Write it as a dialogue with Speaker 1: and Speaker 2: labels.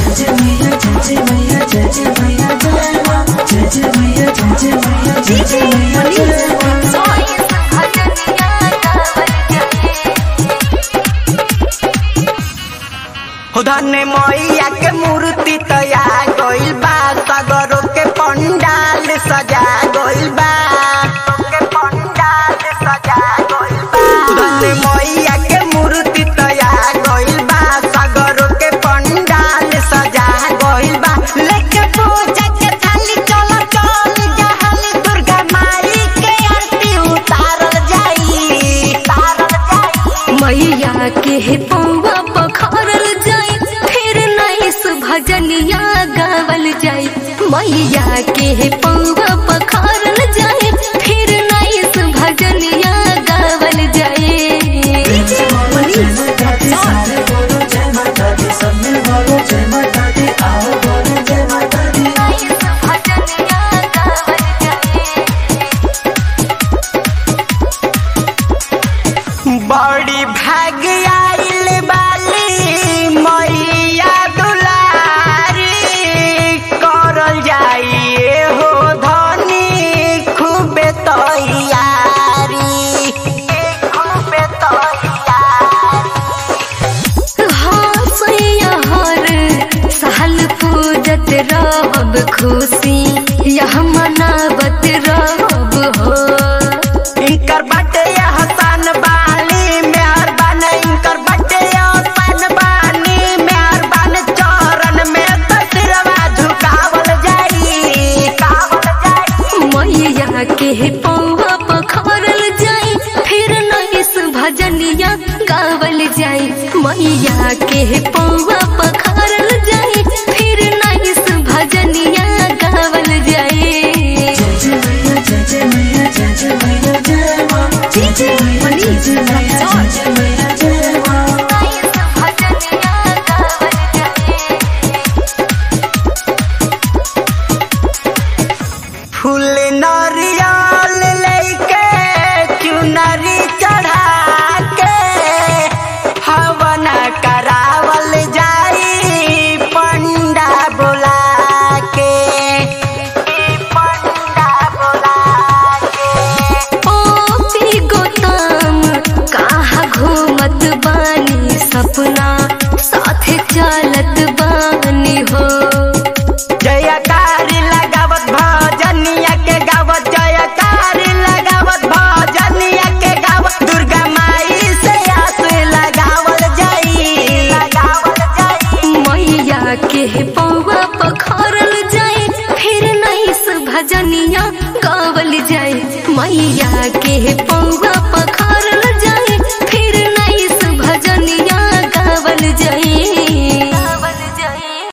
Speaker 1: धन मैया के मूर्ति तैयार गइल बा सगरो के पंडाल सजा गइल बा के पंडाल सजा गइल बा धन मैया के मूर्ति तैयार गइल बा सगरो के पंडाल सजा गइल बा लेके पूजा के थाली चल चल जहल दुर्गा माई के आरती उतारल जाई उतारल जाई
Speaker 2: मैया के पौवा पखरल जाई फिर नैस भजनिया गावल जाई मैया के पौवा पखरल जाई फिर नैस भजनिया गावल जाई भजनिया गावल जाई
Speaker 1: बड़ी भाग आइल बाली मैया दुलारी करल जाइए हो धनी खूबे तैयारी खूबे तैयारी
Speaker 2: हर साल पूजत रहब खुशी यह मनावत रहब हो
Speaker 1: इनकर बटे हसन बाली मेहरबान इनकर बटे हसन बानी मेहरबान चरण में तसरवा झुकावल जाई कावल जाई
Speaker 2: मैया के पौवा पखरल जाई फिर नैस भजनिया गावल जाई मैया के पौवा पखरल जाई फिर नैस भजनिया गावल जाई भजनिया गावल जाई
Speaker 1: फूल नरियल लेके चुनरी चढ़ा के हवन करावल जाई पंडा बोला के पंडा बोला के
Speaker 2: ओ गोताम कहाँ घूमत बानी सपना साथे चलत बानी हो
Speaker 1: जयकारी लगावत भजनिया के गावत जयकारी लगावत भजनिया के गावत दुर्गा माई से आस लगावल जाई लगावल जाई
Speaker 2: मैया के पौवा पखरल जाए फिर नैस भजनिया गावल जाए मैया के पौवा